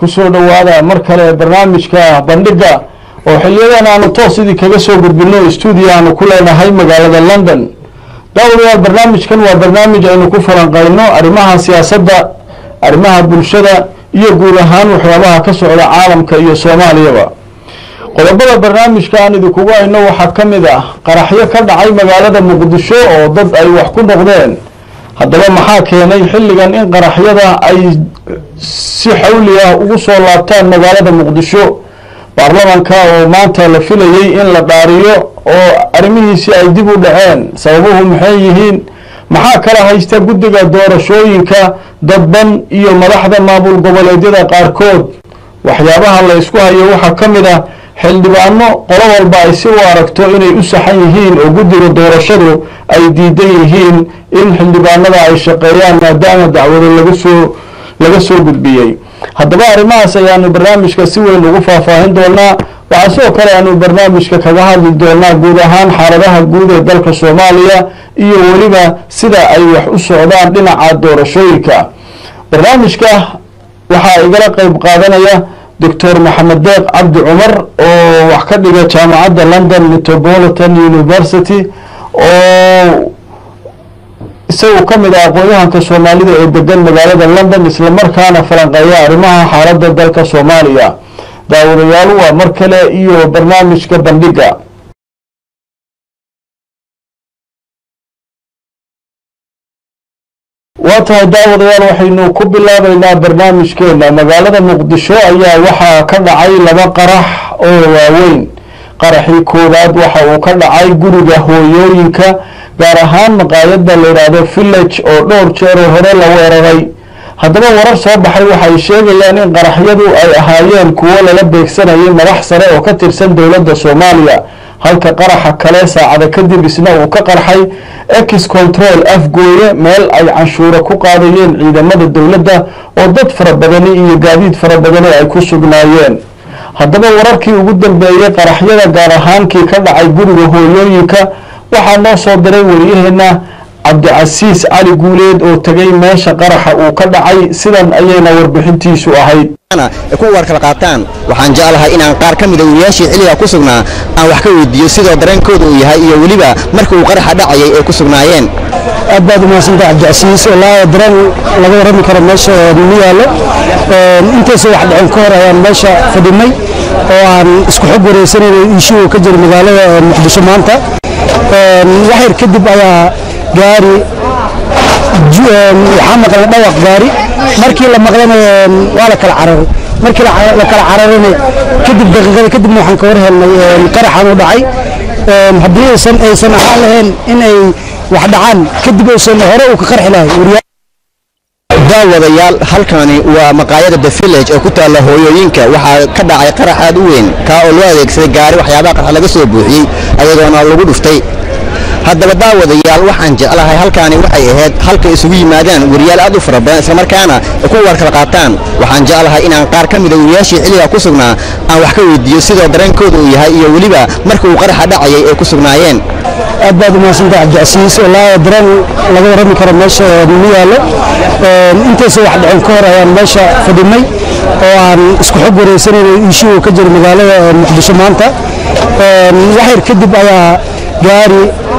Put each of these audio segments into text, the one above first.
kusoo dhowaada mar kale barnaamijka bandhiga oo xiliyadan aanu toos idii kaga soo gudbino stuudio aanu ku leenahay magaalada london daawadayaal barnaamijkan waa barnaamij aynu ku falanqayno arrimaha siyaasadda arrimaha bulshada iyo guud ahaan waxyaabaha ka socda caalamka iyo soomaaliyaba qodobada barnaamijka aan idinkugu hayno waxaa ka mid ah qaraxyo ka dhacay magaalada muqdisho oo dad ay wax ku noqdeen haddaba maxaa keenay xilligan in qaraxyada ay si xawli ah ugu soo laabtaan magaalada muqdisho baarlamanka oo maanta la filayay in la dhaariyo oo arrimihiisi ay dib u dhaceen sababuhu maxay yihiin maxaa kala haysta guddiga doorashooyinka dadban iyo madaxda maamul goboleedyada qaarkood waxyaabaha la isku hayo waxaa ka mid ah xildhibaano qolo walba ay si u aragto inay u saxan yihiin oo guddiga doorashadu ay diidan yihiin in xildhibaanada ay shaqeeyaan maadaama dacwado laga soo laga soo gudbiyey haddaba arrimahaas ayaanu barnaamijka si weyn ugu faahfaahin doonaa waxaa sidoo kale aanu barnaamijka kaga hadli doonaa guud ahaan xaaladaha guud ee dalka soomaaliya iyo weliba sida ay wax u socdaan dhinaca doorashooyinka barnaamijka waxaa igala qeyb qaadanaya doctor maxamed deeq cabdi cumar oo wax ka dhiga jaamacadda london metropolitan university oo isagu ka mid ah aqoon-yahanka soomaalida ee degan magaalada london islamarkaana falanqeeya arrimaha xaaladda dalka soomaaliya daawadayaal waa mar kale iyo barnaamijka bandhiga waa tahay daawadayaal waxaynu ku bilaabeynaa barnaamijkeena magaalada muqdisho ayaa waxaa ka dhacay laba qarax oo waaweyn qaraxii koowaad waxa uu ka dhacay guriga hooyooyinka gaar ahaan maqaayadda la yidhaahdo village oo dhowr jeeroo hore la weeraray haddaba warar soo baxay waxay sheegayaan in qaraxyadu ay ahaayeen kuwo lala beegsanayay madax sare oo ka tirsan dowladda soomaaliya halka qaraxa kale saacada kadib isna uu ka qarxay ex control afgooye meel ay canshuuro ku qaadayeen ciidamada dowladda oo dad fara badani iyo gaadiid fara badani ay ku sugnaayeen haddaba wararkii ugu dambeeyey qaraxyada gaar ahaankii ka dhacay guriga hooyooyinka waxaa noo soo diray wariyaheena cabdicasiis cali guuleed oo tegay meesha qaraxa uu ka dhacay sidan ayayna warbixintiisu ahayd ku war kala qaataan waxaan jeclahay inaan qaar ka mida wariyaashii xilliga ku sugnaa aan wax ka weydiiyo sidoo dareenkooda uu yahay iyo weliba marka uu qaraxa dhacayay ay ku sugnaayeen aad baad umahadsanta cabdicasiis walaa dareen laga warrami karo meesha ma yaallo intaysa wax dhicin ka hor ayaan meesha fadhinay oo aan isku xog wareysanayna iishuu ka jira magaalada muqdisho maanta waxyar kadib ayaa gaari waxaa maqlay dhawaq gaari markii la maqlana waa la kala cararay markii la kala cararayna kadib daqiiqada kadibna waxaan ka war helnay qaraxan u dhacay haddii aysan aysan ahaan lahayn in ay wax dhacaan kadib aysan hore uu ka qarxi lahay daawadayaal halkani waa maqaayada the village oo ku taalla hooyooyinka waxaa ka dhacay qarax aad u weyn kaa oo loo adeegsaday gaari waxyaabaha qarxa laga soo buuxiyey ayadoona lagu dhuftay haddaba daawadayaal waxaan jeclahay halkaani waxay ahayd halka isugu yimaadaan wariyaal aad u fara badan islamarkaana ku war kala qaataan waxaan jeclahay inaan qaar ka mida wariyaashii xilliga ku sugnaa aan wax ka weydiiyo sidoo dareenkooda uu yahay iyo weliba marka uu qaraxa dhacayay ay ku sugnaayeen aad baad umahadsanta cabdicasiis walaa dareen laga warrami karo meesha ma yaallo intaysa wax dhicin ka hor ayaan meesha fadhinay oo aan isku xog wareysanayna iishuu ka jira magaalada muqdisho maanta waxyar kadib ayaa gaari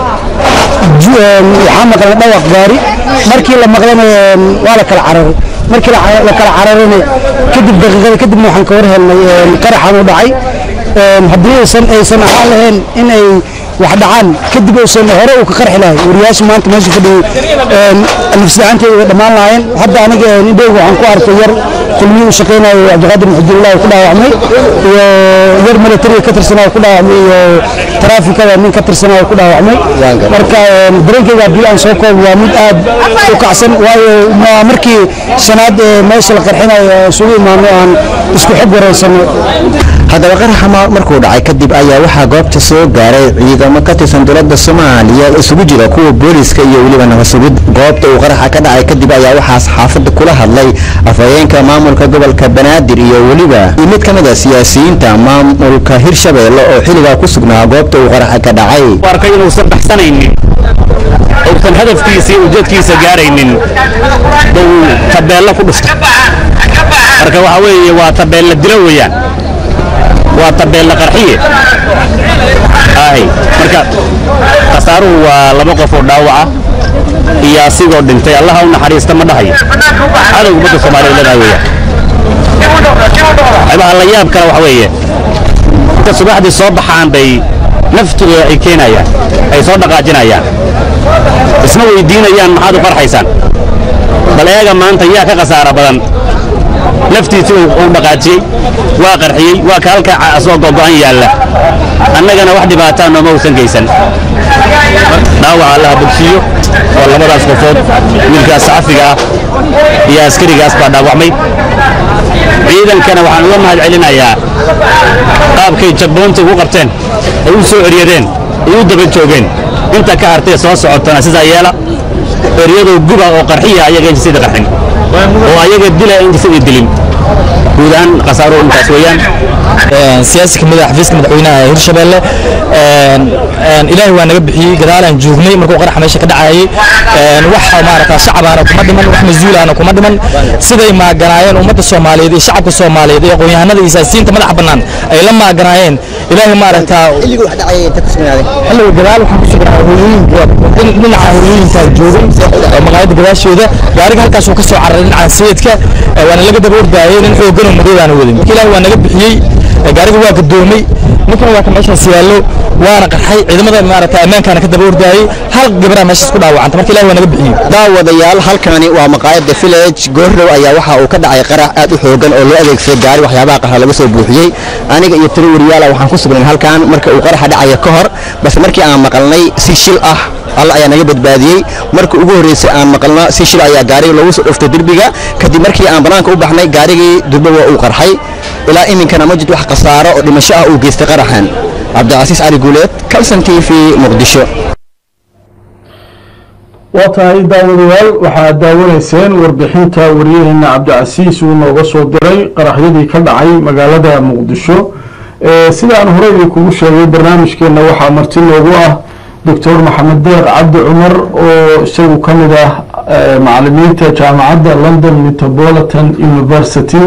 waxaa maqlay dhawaq gaari markii la maqlana waa la kala cararay markii la kala cararayna kadib daqiiqada kadibna waxaan ka war helnay qaraxan u dhacay haddii aysan aysan ahaan lahayn in ay wax dhacaan kadib aysan hore uu ka qarxi lahay wariyaasha maanta meesha fadhiyey nafsidacanteeda way dhammaan lahaayeen hadda aniga indhowga waxaan ku arkay yar kulmiyii u shaqaynayo cabdiqaadir muxudillahi ku dhaawacmay iyo yar militariga ka tirsanaa ku dhaawacmay iyo taraafikada nin ka tirsanaa ku dhaawacmay marka dareenkayga haddii aan soo koobo waa mid aad u kacsan waayo waa markii shanaad ee meesha la qarxinayo isugu imaano aan isku xog wareysano haddaba qaraxa markuu dhacay kadib ayaa waxaa goobta soo gaaray ciidamo ka tirsan dowladda soomaaliya isugu jira kuwa booliska iyo weliba nabasugid goobta uu qaraxa ka dhacay kadib ayaa waxaa saxaafadda kula hadlay afhayeenka maamulka gobolka banaadir iyo weliba mid ka mid a siyaasiyiinta maamulka hirshabeelle oo xilligaa ku sugnaa goobta uu qaraxa ka dhacay arkay inuusan baxsanaynin uusan hadafkiisa iyo ujeedkiisa gaaraynin buu tabeello ku dhufta marka waxa weeye waa tabeella dilo weeyaan waa tabeella qarxiye ay marka khasaaruhu waa laba qof oo dhaawaca iyo asigoo dhintay allaha u naxariista ma dhahayo cadowga ummadda soomaaliya leedahay weeyaan waxyaabaha la yaab kale waxa weeye inta subaxdii soo baxaan bay naftooda ay keenayaan ay soo dhaqaajinayaan isma weydiinayaan maxaad u farxaysaan bal eega maanta yaa ka khasaara badan naftiisi uu dhaqaajiyey waa qarxiyey waa ka halka asoo gogo'an yaalla annagana wax dhibaataa nooma uusan geysan dhaawaca allaha bogsiiyo oo labadaas qofood wiilkaas saxafiga ah iyo askarigaas baa dhaawacmay ciidankana waxaan uga mahad celinayaa qaabkay jabboonta ugu qabteen ay u soo eryadeen ay u daba joogeen inta ka hartay soo socotana sidaa yeela eryadoo guba oo qarxiya ayaga injisada qarxin oo ayaga dila injisada dilin guud ahaan khasaaruhu intaas weeyaan siyaasi kamid ah xafiiska madaxweynaha ee hirshabelle ilaahay waa naga bixiyey gadaalaan joognay markuu qaraxa meesha ka dhacayay wax maarata shacabaana kuma dhiman wax mas-uulaana kuma dhiman siday maaganaayeen ummadda soomaaliyeed iyo shacabka soomaaliyeed iyo aqoon-yahanada iyo siyaasiyiinta madaxa bannaan ay la maaganaayeen ilaahay maarata xilligu wax dhacaya inta ku sugnaaday xilliga gadaal waxaan ku sugnaa hooyooyinka dhinaca hooyooyinka joogay oo maqaayadda gadaashooda gaariga halkaas uu ka soo cararay dhinaca sayidka waana laga daba ordaayay nin xooggan oo madow aana wadin marka ilaahay waa naga bixiyey gaariga waa gadoomay ninkan waa ka meeshaas yaallo waana qarxay ciidamada maarata ammaankaana ka daba ordaayay hal gabaraa meeshaas ku dhaawacanta marka ilaahay waa naga bixiyey daawadayaal halkani waa maqaayadda village goorrow ayaa waxa uu ka dhacay qarax aad u xoogan oo loo adeegsaday gaari waxyaabaha qarxa laga soo buuxiyey aniga iyo tiro wariyaala waxaan ku sugnay halkan marka uu qaraxa dhacaya ka hor balse markii aan maqalnay si shil ah alla ayaa naga badbaadiyey markii ugu horreysay aan maqalno si shil ayaa gaariga loogu soo dhuftay derbiga kadib markii aan bannaanka u baxnay gaarigii durba waa uu qarxay ilaa iminkana ma jirto wax khasaaro oo dhimasho ah uu geystay qaraxan cabdicasiis cali guuleed kalson t v muqdisho waa tahay daawadayaal waxaad daawanayseen warbixinta waryaheena cabdicasiis uu nooga soo diray qaraxyadii ka dhacay magaalada muqdisho sidaan horey kugu sheegay barnaamijkeena waxaa marti noogu ah doctor maxamed deeq cabdi cumar oo isagu ka mid ah macalimiinta jaamacadda london metropolitan university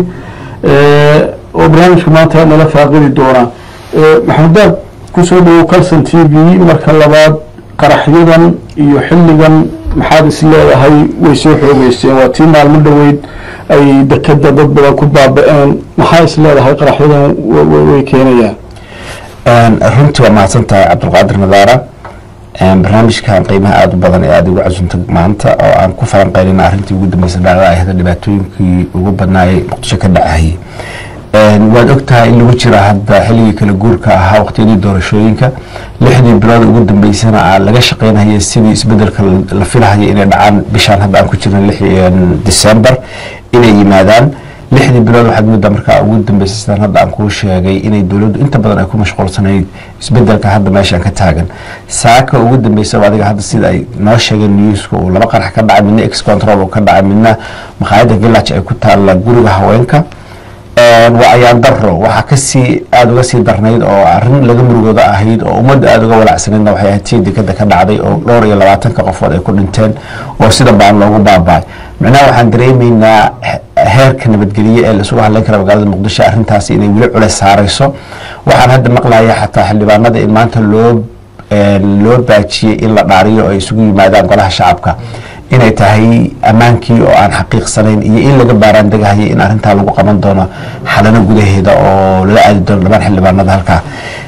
oo barnaamijka maanta nala faaqidi doona maxamed deeq kusoo dhawow calson t v marka labaad qaraxyadan iyo xilligan maxaad is leedahay way soo xoogeysteen waa tii maalmo dhoweyd ay dekeda dad badan ku baaba-een maxaa is leedahay qaraxyadan way keenayaan runtii waa mahadsan tahay cabdulqaadir nadaara barnaamijkan qiimaha aada u badan ee aada ugu casuntay maanta oo aan ku falanqeynayna arrintii ugu dambeysay dhacda ahda dhibaatooyinkii ugu badnaayay muqdisho ka dhacayay waad ogtahay in lagu jira hadda xilligii kala guurka ahaa waqtiyadii doorashooyinka lixdii bilood ugu dambeysana aa laga shaqeynaya sidii isbedelka la filahaya inay dhacaan bishaan hadda aan ku jirna december inay yimaadaan lixdii bilood waxaad muddaa markaa ugu dambeysay sidaan hadda aan kuu sheegay inay dowladdu inta badan ay ku mashquulsanayd isbedelka hadda meeshaan ka taagan saaka ugu dambeysaba adiga hadda sida ay noo sheegeen newska uu laba qarax ka dhacay midna ex control uu ka dhacay midna maqaayadda village ay ku taalla guriga haweenka waa ayaan daro waxaa kasii aada uga sii darnayd oo arin laga murugooda ahayd oo ummadda aada uga walacsanaydna waxay ahayd tii dekada ka dhacday oo dhowr iyo labaatanka qofood ay ku dhinteen oo sida baan loogu baaba'ay micnaha waxaan dareemaynaa heerka nabadgelye ee laisugu hadlayn kara magaalada muqdisho arrintaasi inay weli culeys saarayso waxaan hadda maqlaya xataa xildhibaanada in maanta loo loo baajiyey in la dhaariyo oo ay isugu yimaadaan golaha shacabka inay tahay ammaankii oo aan xaqiiqsanayn iyo in laga baaraan degahaya in arrintaa lagu qaban doono xalano gudaheeda oo lala aadi doono dhammaan xildhibaanada halkaa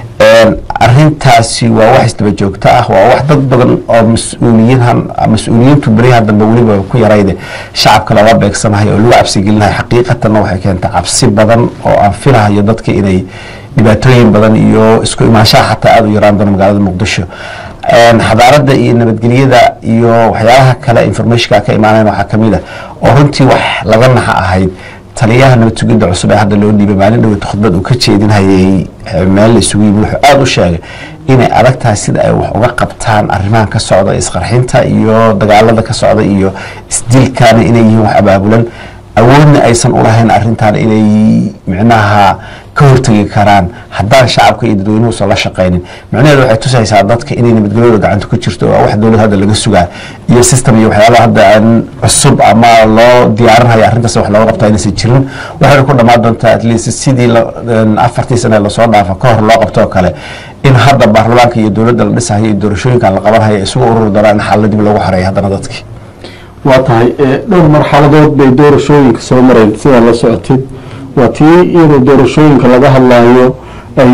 arintaasi waa wax isdaba joogto ah waa wax dad badan oo mas-uuliyiinhan mas-uuliyiintu beryaha dambe weliba ku yarayde shacabka lala beegsanayo oo lagu cabsigelinayo xaqiiqatanna waxay keentay cabsi badan oo aan filahayo dadka inay dhibaatooyin badan iyo isku imaanshaha xataa aada u yaraan doono magaalada muqdisho xadaarada iyo nabadgelyada iyo waxyaalaha kale informationka ka imaanayn waxaa kamid ah oo runtii wax laga naxa ahayd taliyaha nabad sugidda cusub ee hadda loo dhiibay maalin dhaweyta khudbad uu ka jeedinhayay meel la isugu yimi wuxuu aada u sheegay inay adag tahay sida ay wax uga qabtaan arrimahan ka socda isqarxinta iyo dagaalada ka socda iyo isdilkaana inay yihiin wax abaabulan awoodna aysan u lahayn arrintan inay micnaha ka hortegi karaan haddaan shacabka iyo dadweynuhuusan la shaqaynin micnaheedu waxay tusaysaa dadka inay nabadgelyada gacanta ku jirto oo wax dowlad hadda laga sugaa iyo system iyo waxyaabaha hadda aan cusub ama loo diyaarinhayo arrintaas wax looga qabta inaysan jirin waxayna ku dhammaan doontaa at least sidii la- een afartii sane lasoo dhaafa ka hor loo qabto oo kale in hadda baarlamaanka iyo dowladda la dhisahayo iyo doorashooyinkan la qabanhayo isugu ururi doonaan in xaalada dib loogu xoreeyo haddana dadkii waa tahay ee, dhowr marxaladood bay doorashooyinka soo mareen sidaa la socotid waa tii iyadoo doorashooyinka laga hadlayo ay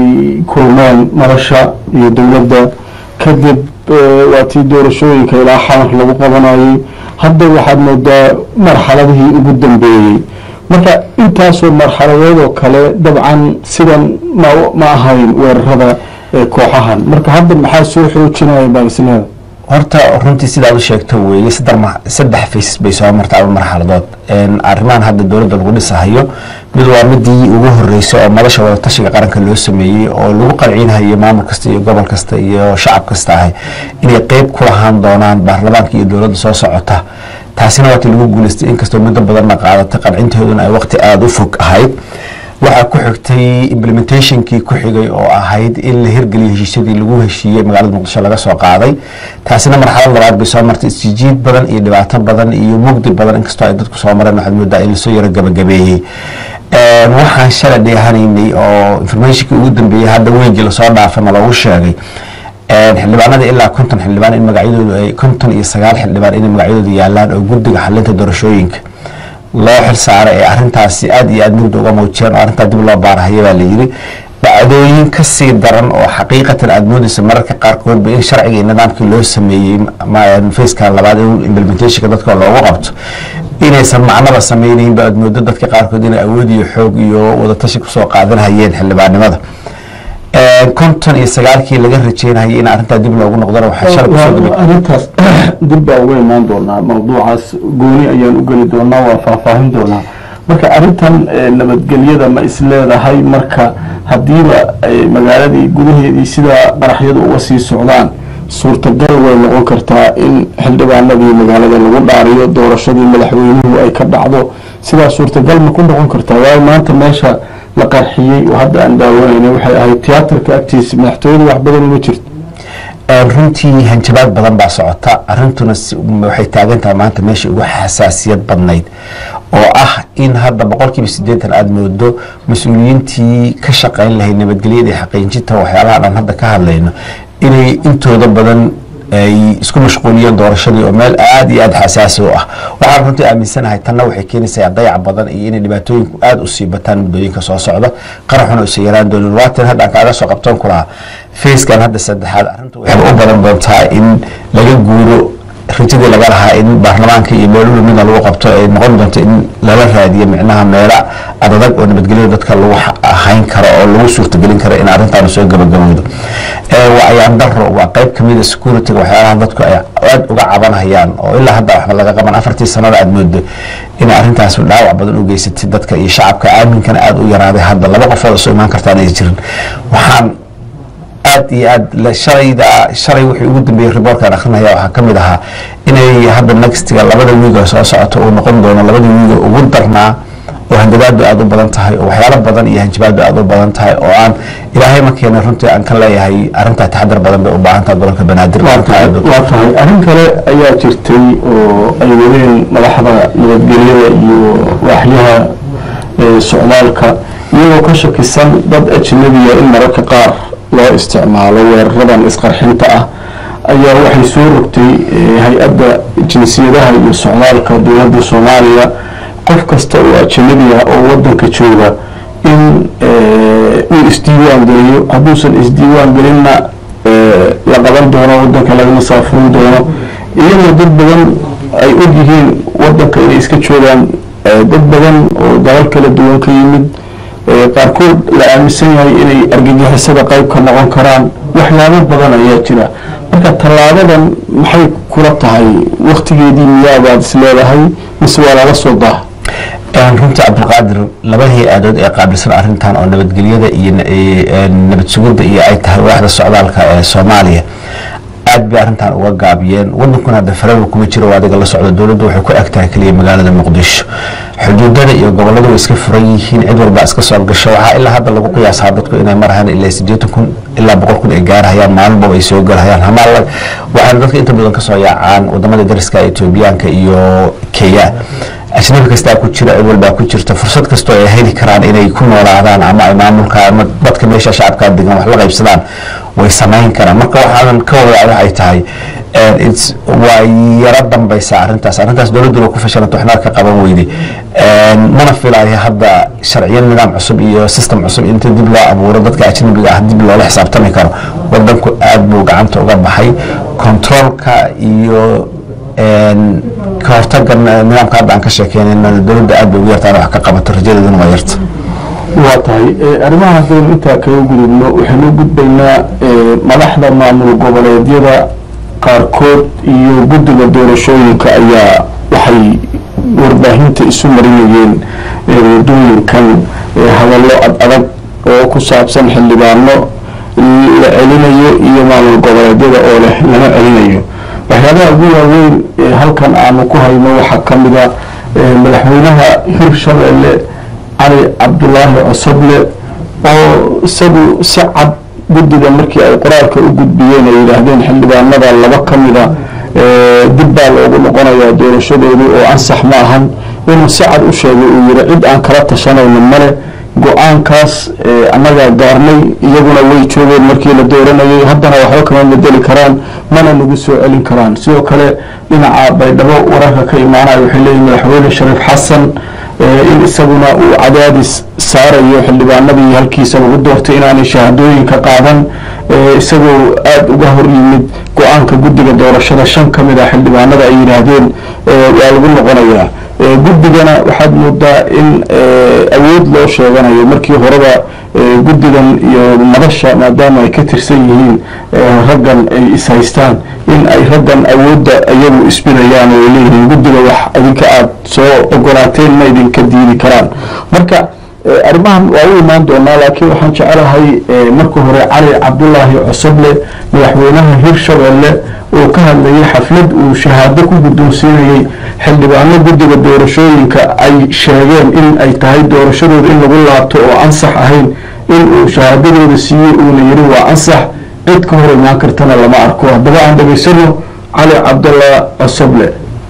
kulmeen nolosha iyo dowladda kadib ee, waa tii doorashooyinka ilaa xalank lagu qabanayay hadda waxaad moodaa marxaladihii ugu dambeeyey marka intaasoo marxaladood oo kale dabcan sidan ma ma ahayn weerarada ee kooxahan marka hadda maxaa soo xoojinaya baalisleeda horta runtii sidaad u sheegto weeye saddex ma- saddex fays bay soo martay ama marxaladood Een, arrimahan hadda dowladda lagu dhisahayo mid waa midii ugu horreysay oo madasha wadatashiga qaranka loo sameeyey oo lagu qanciinhayo maamul kasta iyo gobol kasta iyo shacab kasta ahay inay qeyb ku lahaan doonaan baarlamaanka iyo dowladda soo socota taasina waati lagu guuleystay inkastoo muddo badanna qaadatay qancinteeduna ay waqti aada u fog ahayd waxaa ku xigtay implementationkii ku xigay oo ahayd in la hirgeliyo heshiisyadii lagu heshiiyey magaalada muqdisho laga soo qaaday taasina marxalad labaad bay soo martay isjijiid badan iyo dhibaato badan iyo mugdi badan inkastoo ay dadku soo mareen waxaad moodaa in lasoo yaro gabagabeeyey Een, waxaan shalay dheehanaynay oo informationkii ugu dambeeyey hadda weygii lasoo dhaafay ma loogu sheegay Een, xildhibaanada ilaa konton xildhibaan in magacyadoodu ay konton iyo sagaal xildhibaan inay magacyadoodu yaalaan oo guddiga xalinta doorashooyinka loo xil saaray ee arrintaasi aad iyo aad mugdi uga muujiyeen oo arrintaa dib loo baarahaya baa la yidhi dhacdooyin ka sii daran oo xaqiiqatan aad moodaysa mararka qaarkood ba in sharciga iyo nidaamkii loo sameeyey ma- facekan labaad in implementationka dadka loogu qabto inaysan macnaba samaynayn ba aad moodo dadka qaarkood inay awood iyo xoog iyo wadatashi kusoo qaadanhayeen xildhibaanimada Een, konton iyo sagaalkii laga rajeynayay in arrintaa dib loogu noqdona waxaa shalay kusoo gabay arrintaas dib baa uga imaan doonaa mawduucaas gooni ayaan u geli doonaa waa faahfaahin doonaa marka arrintan eh, nabadgelyada ma is leedahay marka haddiiba eh, magaaladii gudaheedii sidaa qaraxyadu uga sii socdaan suurtagal way noqon kartaa in xildhibaanadii magaalada lagu dhaariyo doorashadii madaxweynuhu ay ka dhacdo sidaa suurtagal ma ku noqon kartaa waayo maanta meesha la qarxiyey oo hadda aan daawanayna waxay ahayd tiyaatarka agtiisa madaxtooyada wax badan uma jirto Een, runtii hanjabaad badan baa socota arrintuna si- waxay taagan tahay maanta meesha ugu xasaasiyad badnayd oo ah in hadda boqolkiiba siddeetan aada moodo mas-uuliyiintii ka shaqayn lahayd nabadgelyada iyo xaqiijinta waxyaalaha dhan hadda ka hadlayno inay intooda badan ay isku mashquuliyeen doorashadii oo meel aada iyo aada xasaasi u ah waxaan runtii aaminsanahay tanna waxay keenaysaa dayac badan iyo inay dhibaatooyinku aada usii bataan muddooyinka soo socda qaraxuna usa yaraan doonin waatin hadda aan kaaga soo qabtoon ku lahaa facekan hadda saddexaad arrintu waxay u badan doontaa in laga guuro rajadii laga lahaa in baarlamaanka iyo meeluhu mida lagu qabto ay noqon doonto in lala raadiyo micnaha meela adadag oo nabadgelyada dadka lagu xa- hayn karo oo lagu suurtagelin karo in arrintaanu soo gabagabowdo Ee, waa ayaan daro waa qayb ka mida securityga waxyaalaha dadku ay aad uga cabanhayaan oo ilaa hadda waxba laga qaban afartii sanada aad moodo in arrintaas dhaawac badan u geysatay dadka iyo shacabka aaminkana aada u yaraaday hadda laba qofood soo imaan kartaan ay jirin waxaan aad iyo aad la- shalayda shalay wixii ugu dambeeyey riboorkaan akrinaya waxaa ka mid ahaa inay hadda nextiga labada wiiga soo socoto uu noqon doono labadii wiiga ugu darnaa oo hanjabaadu aada u badan tahay oo waxyaalo badan iyo hanjabaadu aada u badan tahay oo aan ilaahay ma keena runtii aan ka leeyahay arrintaa taxadar badan bay u baahan tahay gobolka banaadir waa tahay waa tahay arrin kale ayaa jirtay oo ay wadeen madaxda nabadgelyada iyo waaxyaha ee, socdaalka iyagoo ka shakisan dad ajnabiya in mararka qaar loo isticmaalo weeraradan isqarxinta ah ayaa waxay soo rogtay ee, hay-adda jinsiyadaha iyo socdaalka dowladda soomaaliya qof kasta oo ajnabi ah oo wadanka jooga in ee, uu isdiiwaan geliyo hadduusan isdiiwaan gelinna ee, la qaban doono wadanka laga masaafurin doono iyadoo dad badan ay og yihiin wadanka inay iska joogaan ee, dad badan oo dalal kala duwan ka yimid ee, qaarkood la aaminsan yahay inay argagixisada qayb ka noqon karaan waxyaabo badan ayaa jira marka tallaabadan maxay kula tahay waktigeedii miyaabaad is leedahay mise waa lala soo daa Een, runtii cabdulqaadir laba hay-adood ee qaabilsan arrintan oo nabadgelyada iyo na- ee, een, nabad sugidda iyo ay tahay waaxda socdaalka ee soomaaliya aad bay arrintan uga gaabiyeen wadankuna hadda faraba kuma jiro oo adiga la socda dowladdu waxay ku eg tahay keliya magaalada muqdisho xuduudada iyo goboladu way iska furan yihiin cid walba iska soo gasho waxaa ilaa hadda lagu qiyaasaa dadku inay marahayaan ilaa sideetan kun ilaa boqol kun ay gaarhayaan maalinba ay soo galhayaan hamaa waxaana dadka inta badan kasoo yaacaan wadamada dariska etoobiyaanka iyo kenya ajnabi kastaa ku jira cid walbaa ku jirta fursad kastoo ay heli karaan inay ku noolaadaan ama ay maamulka ama dadka meesha shacabkaa degan wax la qaybsadaan way samayn karaan marka waxaanan ka wadaa waxay tahay waa yaro dambaysa arintaas arrintaas dowladduna ku fashilanta waxna ka qaban weyday mana filayo hadda sharciyo nidaam cusub iyo system cusub inta dib loo abuuro dadka ajnabiga ah dib loola xisaabtami karo wadanku aad buu gacanta uga baxay controolka iyo ka hortaga nidaamka hadda aan ka sheekeynayna dowladda aad bay ugu yartaan wax ka qabato rajadeeduna waa yarta waa tahay arrimaha haddaynu intaa kaga gudubno waxaynu u gudbaynaa madaxda maamul goboleedyada qaarkood iyo guddiga doorashooyinka ayaa waxay warbaahinta isu marinayeen wadooyinkan hadallo ad adag oo ku saabsan xildhibaano la celinayo iyo maamul goboleedyada oo leh lama celinayo waxyaabaha ugu waaweyn ee halkan aanu ku hayno waxaa ka mida madaxweynaha hirshabeelle cali cabdulaahi cosoble oo isagu si cad guddiga markii ay qoraalka u gudbiyeen ay yidhaahdeen xildhibaanada laba ka mida dib baa loogu noqonayaa doorashadoodu oo ansax ma ahan inuu si cad u sheegay uu yihi cid aan kala tashanayno male go-aankaas annagaa gaarnay iyaguna way joogeen markii la dooranayay haddana waxba kama bedeli karaan mana nagu soo celin karaan sidoo kale dhinaca baydhabo wararka ka imaanaya waxay leeyihin madaxweyne shariif xasan in isaguna uu cadaadis saarayo xildhibaanadii halkiisa lagu doortay inaanay shahaadooyinka qaadan isagoo aada uga hor yimid go-aanka guddiga doorashada shan ka mid a xildhibaanada ay yidhaahdeen waa lagu noqonayaa guddigana waxaad moodaa in awood loo sheeganayo markii horeba guddigan iyo madasha maadaama ay ka tirsan yihiin raggan ay ishaystaan in ay raggan awoodda iyagu isbidayaan oo ay leeyihiin guddiga wax idinka aada soo ogolaateen ma idinka diidi karaan marka arrimahan waa u imaan doonaa laakiin waxaan jecelahay marka hore cali cabdulaahi cosoble madaxweynaha hirshabeelle oo ka hadlayay xaflad uu shahaado ku guddoonsiinayay xildhibaano guddiga doorashooyinka ay sheegeen in ay tahay doorashadooda in lagu laabto oo ansax ahayn in uu shahaadadooda siiyey uuna yiri waa ansax cid ka hor imaan kartana lama arko haddaba aan dhegaysano cali cabdullah cosoble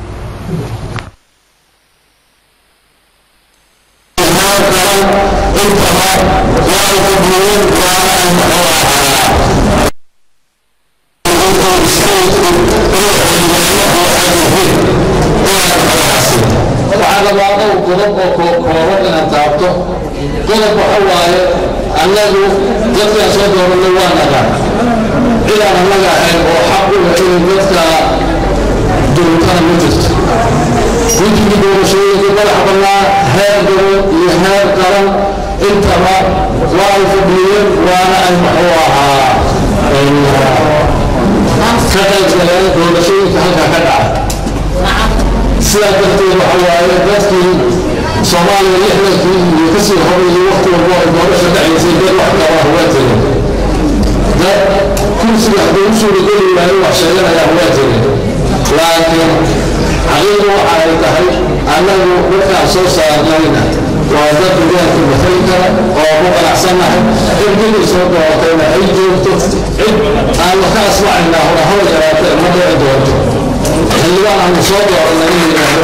qodob waxa waaye annagu dadkaan soo dooranay waa naga cidaan annaga ahayn oo xaq u leh inay dadka duultana ma jirto guddiga doorashooyinka madax bannaa heer gobol iyo heer qaran intaba waa ay fadhiyeen waana ay muxuu ahaa ka qaybgaleen doorashooyinka halkaa ka dhaca sidaa darteed waxa waaye dadkii soomaaliya lixdankii iyo kasii horeeyey waqti walbo ay doorasha dhacaysay dad wax qabaa waa jirin dad kursiga hadduu u suurageli waayo wax sheeganaya waa jirin laakiin xaqiiqdu waxa ay tahay annagu dadkaan soo saarnayna waa dad deegaanka matali kara oo ku qanacsannahay cidgidii soo doortayna ay joogto cid aan wax ka asmacaynaa hore hawa yaraatee ma dhici doonto xildhibaan aanu soo doorannay in yidhaahdo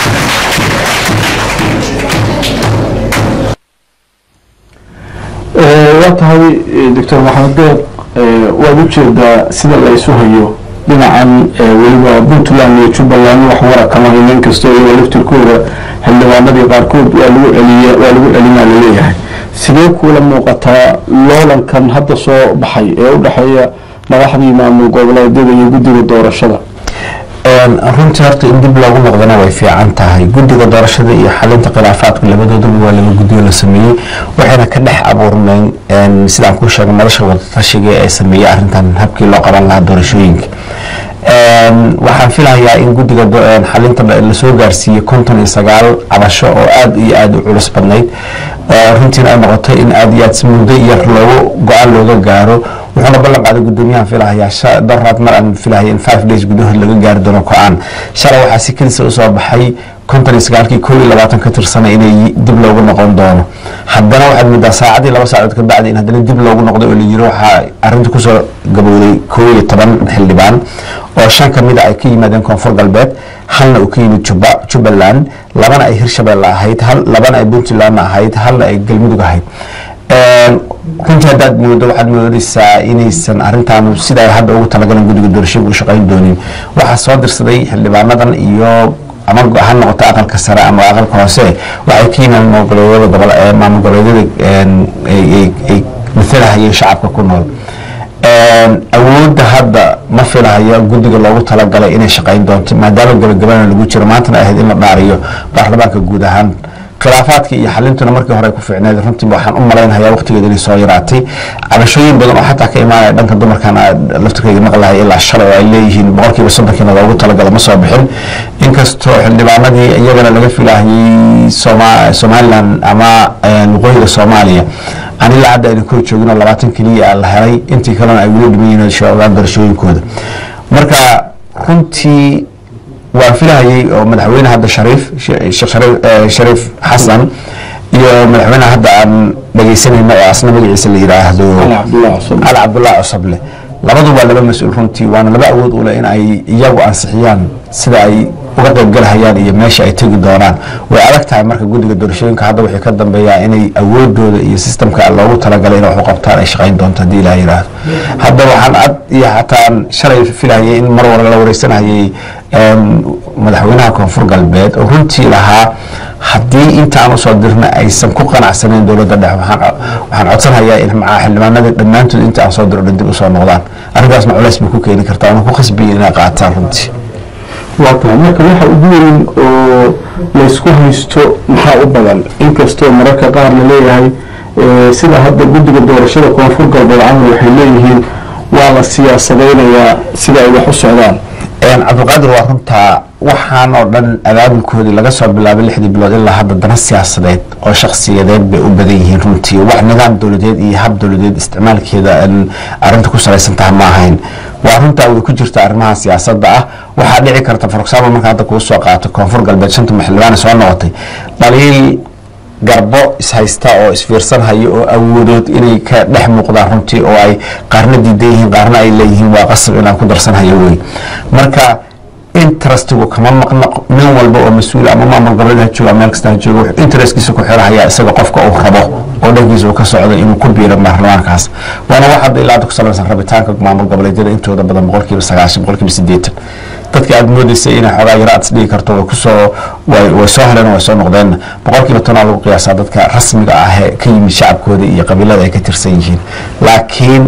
waa tahay doctor maxamed deeq waad u jeedaa sida la isu hayo dhinacan weliba puntland iyo jubbaland wax wara kama hayno inkastoo iyaga laftirkooda xildhibaanadii qaarkood waa lagu celiya waa lagu celinaa laleeyahay sidee kuula muuqataa loolankan hadda soo baxay ee u dhexeeya madaxdii maamul goboleedyada iyo guddiga doorashada runtii horta in dib loogu noqdana way fiican tahay guddiga doorashada iyo xalinta khilaafaadka labadoodaba waa laba guddiyo la sameeyey waxayna ka dhex abuurmeen sidaan kuu sheegay madasha wadatashiga ee sameeyey arrintan habkii loo qaban lahaa doorashooyinka waxaan filayaa in guddiga xalinta lasoo gaarsiiyey konton iyo sagaal cabasho oo aad iyo aad u culus badnayd runtiina ay noqotay in aad iyo aad si muddo yar loogu go-aan looga gaaro wuxuuna ballan qaaday guddoomiyahan filahayaa daraad mar aan filahaya in five days gudahood laga gaari doono go-aan shalay waxaa si kelisa usoo baxay konton iyo sagaalkii kow iyo labaatan ka tirsanay inay dib loogu noqon doono haddana waxaad moodaa saacadii laba saacood ka bacdi in haddana dib loogu noqday oo la yiri waxaa arrinta kusoo gabowday kow iyo toban xildhibaan oo shan ka mida ay ka yimaadeen koonfur galbeed halna uu ka yimid juba jubbaland labana ay hirshabelle ahayd hal labana ay puntlandna ahayd halna ay galmudug ahayd runtii haddaad moodo waxaad moodaysaa inaysan arrintan sida ay hadda ugu talagaleen guddiga doorashada u shaqayn doonin waxaa soo dirsaday xildhibaanadan iyo ama ha noqoto aqalka sare ama aqalka hoose waxay ka yimaadeen maamulgoboleedyada gobol maamul goboleedyada ay matalahayeen shacabka ku nool awoodda hadda ma filahayo guddiga loogu talagalay inay shaqayn doonto maadaama gabagabana lagu jiro maantana ahayd in la dhaariyo baarlamaanka guud ahaan khilaafaadka iyo xalintuna markii hore ku fiicneed runtii waxaan u malaynayaa waqtigeeda inay soo yaraatay cabashooyin badan oo xataa ka imaanaya dhanka dumarkan laftirkeyga maqlahay ilaa shalay oo ay leeyihiin boqolkiiba soddonkiina loogu talagalo ma soo bixin inkastoo xildhibaanadii iyagana laga filahayey somalilan ama waqooyiga soomaaliya aan ilaa hadda ayna kor joogin oo labaatan keliya la helay intii kalena ay weli dhiman yihiin shoogaan doorashooyinkooda marka runtii waan filahayey oo madaxweyne hadda shariif shariif xasan iyo madaxweyne hadda aan dhegeysanayno oo asna magaciisa la yidhaahdo cali cabdullah cusable labadu waa laba mas-uul runtii waana laba awood u leh in ay iyagu ansixiyaan sida ay uga qaybgalahayaan iyo meesha ay tegi doonaan way adag tahay marka guddiga doorashooyinka hadda wixii ka dambeeyaa inay awoodooda iyo sistamka loogu talagalay inay wax u qabtaan ay shaqayn doonto haddii ilaah yidhaahdo hadda waxaan ad iyo xataan shalay filahayay in mar wala la wareysanayay madaxweynaha koonfur galbeed oo runtii lahaa haddii intaan usoo dirna aysan ku qanacsaneyn dowladda dhexe waxaan codsanhayaa in macaa xildhibaanada dhammaantood inta aan soo diro dhan dib usoo noqdaan arrintaasna culays bay ku keeni kartaa waana ku khasbiya inay qaataan runtii waa tahay marka waxa ugu weyn oo laysku haysto maxaa u badan inkastoo mararka qaar la leeyahay sida hadda guddiga doorashada koonfur galbeed camal waxay leeyihiin waa la siyaasadeynayaa sida ay wax u socdaan cabdiqaadir waa runtaa waxaan oo dhan abaabulkoodii laga soo bilaabay lixdii bilood ilaa hadda dana siyaasadeed oo shakhsiyadeed bay u badan yihiin runtii wax nidaam dowladeed iyo hab dowladeed isticmaalkeeda arrinta ku salaysan taha ma ahayn waa runtaa way ku jirta arrimaha siyaasadda ah waxaa dhici karta for example marka hadda kuu soo qaato koonfur galbeed shanta xildhibaane soo noqotay dhaliil garbo ishaysta oo isfiirsan hayo oo awoodood inay ka dhex muuqdaan runtii oo ay qaarna diidan yihiin qaarna ay leeyihiin waa qasab inaan ku darsan hayo wey marka interestigu kama maqna nin walba oo mas-uul ama maamul goboleed ha jooga meel kasta ha jooga wuxuu interestkiisa ku xirhayaa isaga qofka uu rabo oo dhankiisa uu ka socdo inuu ku biiro baarlamaankaas waana wax hadda ilaa hadda ku salaysan rabitaanka maamul goboleedyada intooda badan boqolkiiba sagaashan boqolkiiba sideetan dadka aada moodeysay inay xoogaa yaro aad isdhigi karto way kusoo way soo heleen way soo noqdeen boqolkiiba tonaa lagu qiyaasaa dadka rasmiga ah ee ka yimid shacabkooda iyo qabiilada ay ka tirsan yihiin laakiin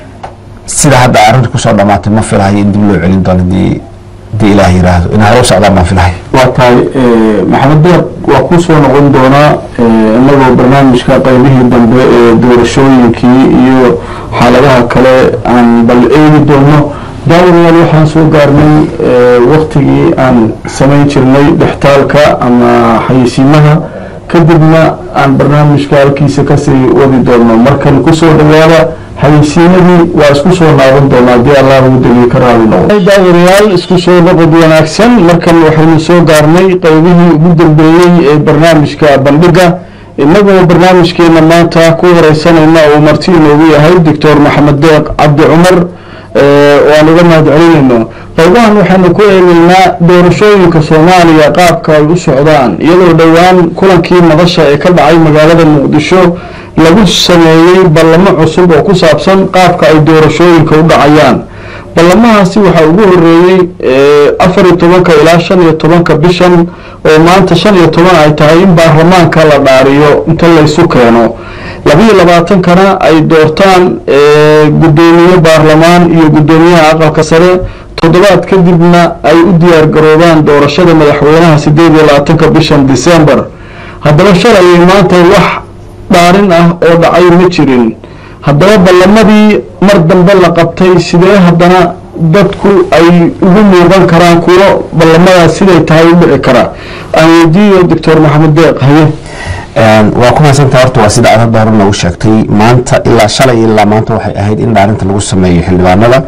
sida hadda arrinta kusoo dhamaatay ma filahayo in dib loo celin doono hadii hadii ilaah yiraahdo in hore u socdaan baan filahay waa tahay maxamed deeq waa ku soo noqon doonaa inagoo barnaamijka qaybihii dambe ee doorashooyinkii iyo xaaladaha kale aan bal eegi doono daawadayaal waxaan soo gaarnay waktigii aan samayn jirnay dhextaalka ama xayeysiimaha kadibna aan barnaamijka halkiisa kasii wadi doono markan kusoo dhawaada xayeysiimadii waa isku soo naadan doonaa haddii allah uu degay ka raali noqdo daawadayaal isku soo noqod wanaagsan markan waxaynu soo gaarnay qeybihii ugu dambeeyey ee barnaamijka bandhiga inagoo barnaamijkeena maanta ku horeysanayna uu marti inoogu yahay doctor maxamed deeq cabdi cumar oo aan uga mahad celinayno qaybahan waxaynu ku eegeynaa doorashooyinka soomaaliya qaabka ay u socdaan iyadoo dhowaan kulankii madasha ee ka dhacay magaalada muqdisho lagu sameeyey ballamo cusub oo ku saabsan qaabka ay doorashooyinka u dhacayaan ballamahaasi waxaa ugu horeeyey afar iyo tobanka ilaa shan iyo tobanka bishan oo maanta shan iyo toban ay tahay in baarlamaanka la dhaariyo inta laysu keeno labiyo labaatankana ay doortaan guddoomiye baarlamaan iyo guddoomiyaha aqalka sare toddobaad kadibna ay u diyaar garoobaan doorashada madaxweynaha sideed iyo labaatanka bishan december haddaba shalay maanta wax dhaarin ah oo dhacay ma jirin haddaba ballamadii mar dambe la qabtay sidee haddana dadku ay ugu muuqan karaan kuwo ballamadaas siday tahay u dhici karaa aan weydiiyo doctor maxamed deeq haye waa ku mahadsantaha horta waa sida aad hadda hore noogu sheegtay maanta ilaa shalay ilaa maanta waxay ahayd in dhaarinta lagu sameeyo xildhibaanada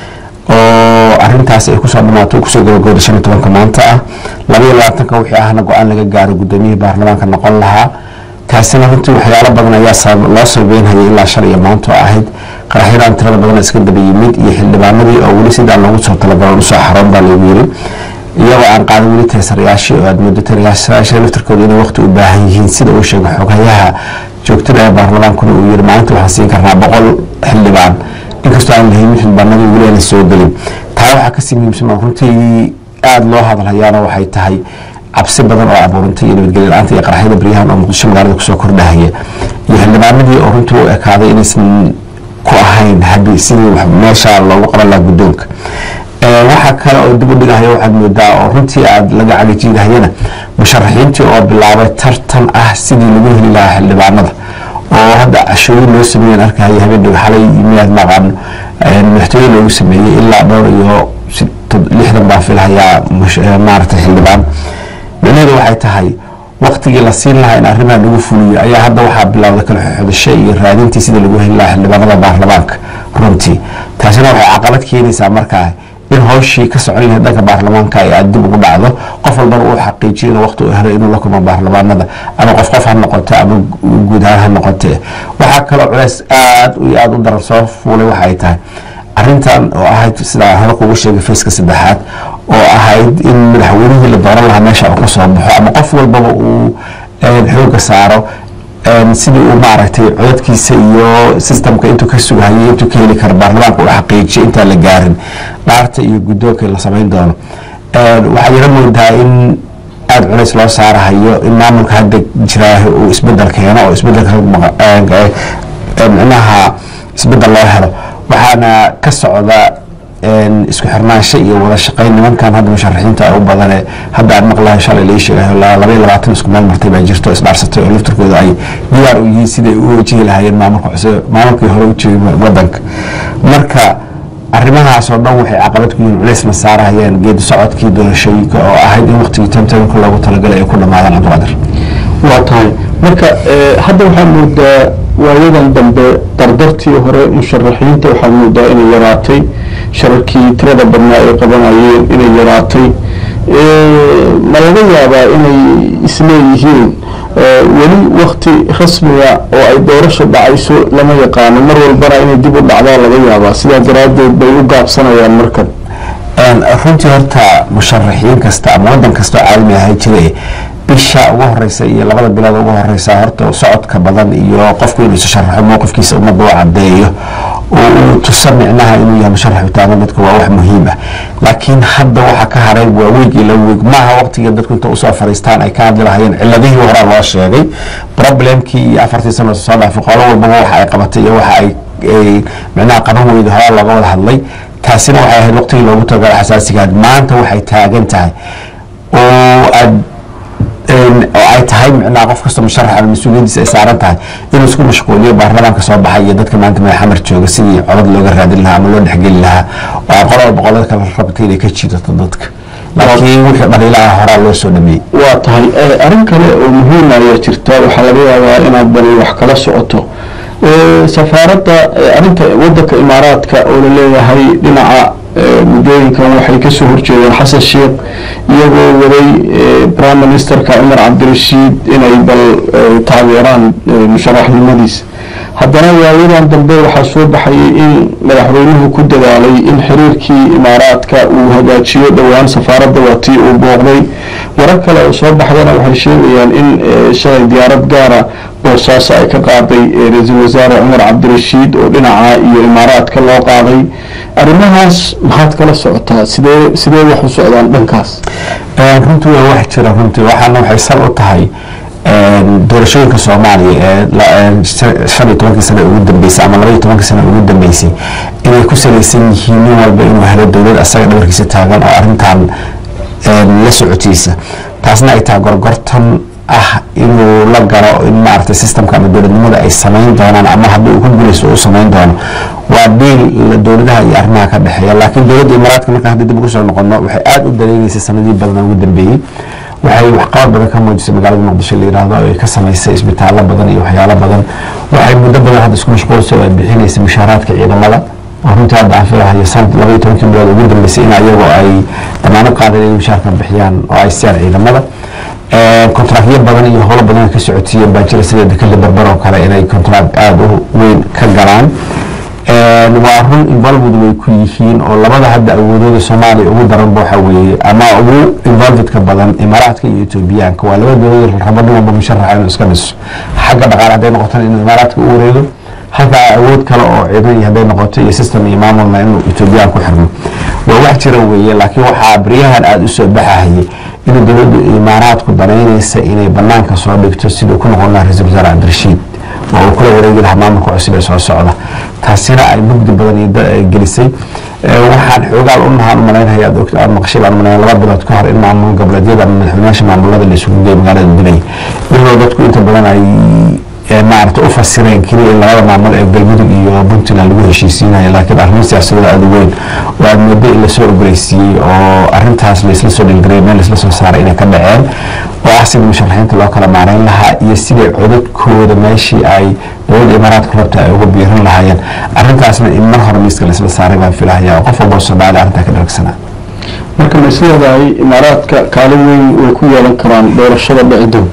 oo arintaas ay kusoo dhamaato kusoo gabagooda shan iyo tobanka maanta ah labaiyo labaatanka wixii ahna go-aan laga gaaro gudoomiyihii baarlamaanka noqon lahaa taasina runtii waxyaalo badan ayaa loo sabeynhayay ilaa shalay iyo maanta oo ahayd qaraxyadaan tirada badan iska daba yimid iyo xildhibaanadii oo weli sidaan loogu soo talagalan usoo xaroon baa lagu yiri iyagoo aan qaadan weli teesarayaashii oo aad moodo tarayaasha laftarkooda inay waqti u baahan yihiin sida uu sheegay xoghayaha joogtada ee baarlamaankuna uu yiri maalinta waxaan siin karnaa boqol xildhibaan inkastoo aan lahaynin xildhibaanadii weli aana soo gelin taa waxaa kasii muhiimsan oo runtii aada loo hadalhayaana waxay tahay cabsi badan oo abuurantay iyo nabadgelyo la-aanta iyo qaraxyada baryahan oo muqdisho magaalada kusoo kordhahaya iyo xildhibaanadii oo runtii u ekaaday inaysan ku ahayn habi sidii meesha loogu qaban lahaa guddoonka waxaa kale oo dib u dhigahaya waxaad moodaa oo runtii aada laga cagajiidahayana musharaxiintii oo bilaabay tartan ah sidii lagu heli lahaa xildhibaanada oo hadda cashooyin loo sameeyan arkahaya habeen xalay miyaad maqaano madaxtooye loogu sameeyey ilaa dhowr iyo lixdan baa filhayaa maaragtay xildhibaan micnaheedu waxay tahay waqtigii la siin lahaa in arrimaha lagu fuliyo ayaa hadda waxaa bilowda kala xodasho iyo raadintii sida lagu heli lahaa xildhibaanada baarlamaanka runtii taasina waxay caqabad keenaysaa markaa in howshii ka socon lahayd dhanka baarlamaanka ay aad dib ugu dhacdo qof walbana uu xaqiijiyo inuu waqti u helay inuu la kulmo baarlamaanada ama qof qof ha noqote ama guud ahaan ha noqote waxaa kaloo culeys aad iyo aada u daran soo fuulay waxay tahay arintan oo ahayd sidaa hore kugu sheegay fayska saddexaad oo ahayd in madaxweynihii la dooran lahaa meesha uu ka soo baxo ama qof walbaba uu xooga saaro sidii uu maaragtay codadkiisa iyo sistamka intuu ka sugahayay intuu ka heli karo baarlamaanka uu xaqiijiyo intaan la gaarin dhaarta iyo guddoonka la samayn doono waxaa yaro moodaa in aada culays loo saarahayo in maamulka hadda jiraahi uu isbedel keeno oo isbedelka micnaha isbedel loo helo waxaana ka socda isku xirnaansho iyo wada shaqayn nimankan hadda musharaxiinta u badane hadda aan maqlahay shalay lai sheegayo labaiyo labaatan isku meel martay baa jirto isdhaarsatay oo laftarkooda ay diyaar u yihiin siday u wajihi lahaayeen maamulka cusub maamulkii hore u joogay wadanka marka arrimahaas oo dhan waxay caqabad ku yihiin culaysna saarahayeen geedi socodkii doorashooyinka oo ahayd in waqtigii temtemka loogu talagalay ay ku dhamaadaan cabdiqaadir waa tahay marka hadda waxaa moodaa waayadan dambe dardartii hore musharaxiinta waxaa moodaa inay yaraatay shararkii tirada badnaa ay qabanayeen inay yaraatay ma laga yaabaa inay isleeyihiin weli wakti rasmiga oo ay doorasho dhacayso lama yaqaano mar walbana inay dib u dhacdaa laga yaabaa sidaa daraaddeed bay u gaabsanayaan markan runtii horta musharaxiin kasta ama wadan kasta oo caalami ahay jire bisha ugu horeysa iyo labada bilood ugu horeysa horta socodka badan iyo qofku inuu isu sharaxo mowqifkiisa ummadda u cadeeyo oo uu tuso micnaha inuu yahay musharax utaama dadka waa wax muhiim ah laakiin hadda waxa ka haray waa weeg iyo laba weeg maaha waqtigii dadku inta usoo fariistaan ay ka hadli lahayeen ciladihii horaa loo sheegay problemkii iyo afartii sano soo dhaafay qolo walbaba waxa ay qabatay iyo waxa ay micnaha qaban weyda horaa looga wada hadlay taasina waxay ahayd waqtigii loogu tagala xasaasigaad maanta waxay taagan tahay oo aad oo ay tahay micnaha qof kasta musharax ama mas-uuliyadiisa ay saaran tahay inuu isku mashquuliyo baarlamaanka soo baxay iyo dadka maanta madaxamar jooga sidii codad looga raadin lahaa ama loo dhexgeli lahaa oo ay qolaba boqolada kale rabta inay ka jiidato dadka laakiin wixii dhaliilaha horaa loo soo dhameeyey waa tahay arrin kale oo muhiim ayaa jirta waxaa laga yaabaa inaad bani wax kala socoto safaaradda arrinta wadanka imaaraadka oo la leeyahay dhinaca muddooyinkan waxay kasoo horjeedeen xasan sheekh iyagoo waday prime ministerka cumar cabdirashiid inay bal taageeraan musharaxnimadiisa haddana waayadan dambe waxaa soo baxayay in madaxweynuhu ku dadaalay in xiriirkii imaaraadka uu hagaajiyo dhowaan safaaradda waa tii uu booqday warar kale oo soo baxdana waxay sheegayaan in shalay diyaarad gaara boosaaso ay ka qaaday ra-iisul wasaare cumar cabdirashiid oo dhinaca iyo imaaraadka loo qaaday arrimahaas maxaad kala socotaa sidee sidee wax u socdaan dhankaas runtii waa wax jira runtii waxaana waxay sal u tahay doorashooyinka soomaaliya ee shan iyo tobankii sane ugu dambeysay ama laba iyo tobankii sane ugu dambeysay inay ku salaysan yihiin nin walba inuu helo dowlad asaga dhabarkiisa taagan oo arrintan la socotiisa taasna ay tahay gorgortan ah inuu la galo in maaragtay systemka ama dowladnimada ay samayn doonaan ama haddii uu ku guulaysto uu samayn doono waa dhiil dowladaha iyo arrimaha ka dhexeeya laakiin dowladda imaaraadka markaan haddii dib ugu soo noqono waxay aada u dareegeysay sanadii badan ugu dambeeyey waxay waxqabad badan ka muujisay magaalada muqdisho la yidhaahdo ay ka samaysay isbitaallo badan iyo waxyaalo badan waxay muddo badan hadda isku mashquulsay oo ay bixinaysay mushaaraadka ciidamada oo runtii hadda aan filahayo sanad laba iyo tobankii bilood ugu dambeysay in ayagoo ay damaanad qaadan inay mushaarka bixiyaan oo ay siiyaan ciidamada kontraakyo badan iyo howlo badan ka socodsiiyeen baa jira sida dekada barbar oo kale inay kontraak aada u weyn ka galaan waa run involved way ku yihiin oo labada hadda awoodooda soomaaliya ugu daranba waxa weeye ama ugu involvedka badan imaaraadka iyo etoobiyaanka waa laba dowladood rabo nin walba musharaxa inuu iska dhiso xagga dhaqaale hadday noqotana inuu imaaraadka u wareego halka awood kale oo ciidan iyo hadday noqoto iyo system iyo maamulna inuu etoobiyaan ku xirmo waa wax jira weeye laakiin waxaa baryahan aada u soo baxahayay inuu dowladda imaaraadku danaynaysa inay banaanka soo dhigto siduu ku noqon lahaa ra-iisul wasaare cabdirashiid oo uu kula wareegi lahaa maamulka cusub ee soo socda taasina ay mugdi badan iyo gelisay waxaan xoogaal u nahaan u malaynaya aad ogta aad maqashay baan malaynaya laba bilood ka hor in maamul goboleedyada ama madaxweynayaasha maamulada la isugu geeyo magaalada dubay iyadoo dadku inta badan ay maarata u fasireen keliya in labada maamul ee galmudug iyo puntland lagu heshiisiinayo laakiin arrimo siyaasadooda aada u weyn oo aad moodo in lasoo ogoleysiiyey oo arrintaas laisla soo dhilgarey meel laisla soo saaray inay ka dhaceen oo ah sidii musharaxiinta loo kala maareyn lahaa iyo siday codadkooda meeshii ay dowladda imaaraadka rabta ay uga biirin lahaayeen arrintaasna in mar hore miiska laisla saaray baan filahaya oo qof walboo soomaali arrintaa ka dharagsanaa marka ma isleedahay imaaraadka kaalin weyn way ku yeelan karaan doorashada dhicidow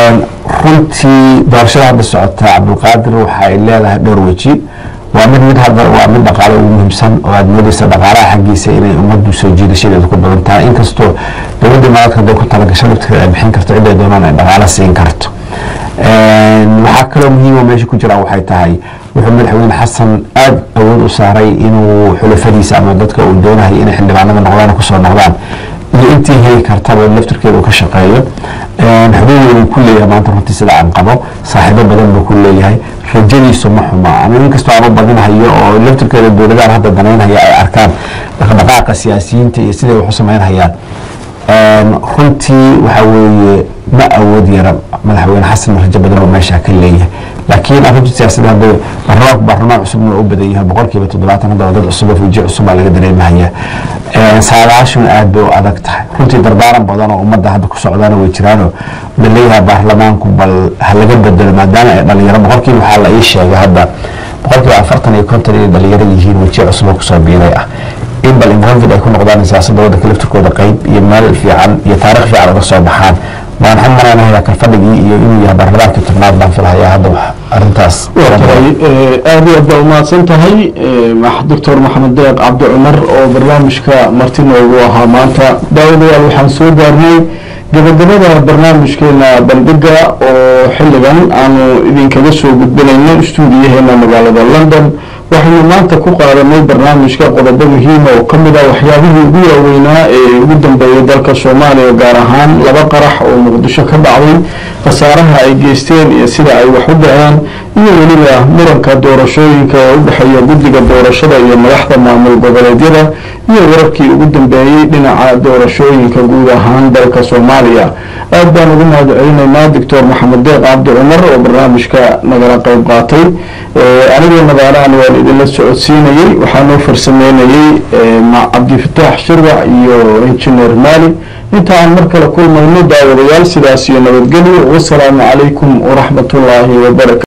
runtii doorashada hadda socota cabdulqaadir waxa ay leedahay dhowr weji waa mid mid hadda waa mid dhaqaale ugu muhiimsan oo aad moodeysa dhaqaalaha xaggiisa inay ummaddu soo jiidashadeeda ku badan tahay inkastoo dowladda imaaraadka hadday ku talagasho lafteeda ay bixin karto ciday doonaan ay dhaqaale siin karto waxaa kaloo muhiima meesha ku jira waxay tahay wuxuu madaxweyne xasan aada awood u saaray inuu xulafadiisa ama dadka uu doonahay inay xildhibaanada noqdaan kusoo noqdaan iyo intii heli kartaba laftirkeeda uu ka shaqeeyo xubin weyn ku leeyahay maanta runtii sida aan qabo saaxiibo badan buu ku leeyahay rajadiisu ma xuma ama inkastoo aan u badinhayo oo laftirkeeda dowladahan hadda danaynhaya ay arkaan dhaqdhaqaaqa siyaasiyiinta iyo siday wax u samaynhayaan runtii waxa weeye ma awood yara madaxweyne xasan rajo badan oo meesha ka leeyahay laakiin arrinta siyaasadda hadda barnaamijku baarlamaan cusubna u badan yahay boqolkiiba toddobaatan hadda dad cusub oo fuji cusub baa laga dareemahaya saadaashuna aad bay u adag tahay runtii dardaaran badan oo ummadda hadda ku socdaana way jiraanoo laleeyahay baarlamaanku bal ha laga bedelo maadaama ay dhalinyaro boqolkiiba waxaa la ii sheegay hadda boqolkiiba afartan iyo konton inay dhalinyaro yihiin wejiye cusub oo kusoo biiray ah in bal involved ay ku noqdaan siyaasadda waddanka laftirkooda qayb iyo meel fiican iyo taarikh fiican uga soo baxaan baan waxaan malaynayaa kalfadhigii iyo inuu yahay baarlamaankii tobnaad baan filahayaa hadda arrintaas waa tahay aad iyo aad baa umahadsan tahay doctor maxamed deeq cabdi cumar oo barnaamijka marti noogu ahaa maanta daawadayaal waxaan soo gaarnay gabagabada barnaamijkeena bandhiga oo xilligan aanu idinkaga soo gudbinayno stuudiyaheena magaalada london waxaynu maanta ku qaadanay barnaamijka qodobo muhiima oo kamid ah waxyaabihii ugu waaweynaa ee ugu dambeeyay dalka soomaaliya gaar ahaan laba qarax oo muqdisho ka dhacday khasaaraha ay geysteen iyo sida ay wax u dhaceen iyo weliba muranka doorashooyinka ee u dhexeeya guddiga doorashada iyo madaxda maamul goboleedyada iyo wararkii ugu dambeeyey dhinaca doorashooyinka guud ahaan dalka soomaaliya aad baan ugu mahad celinaynaa doctor maxamed deeq cabdi cumar oo barnaamijka nagala qayb qaatay anigoo nadaalahan waan idinla socodsiinayey waxaa noo farsameynayey cabdifataax shirwac iyo injineer maali inta aan mar kale kulmayno daawadayaal sidaas iyo nabadgelyo wasalaamu calaykum waraxmatullaahi wabarakatu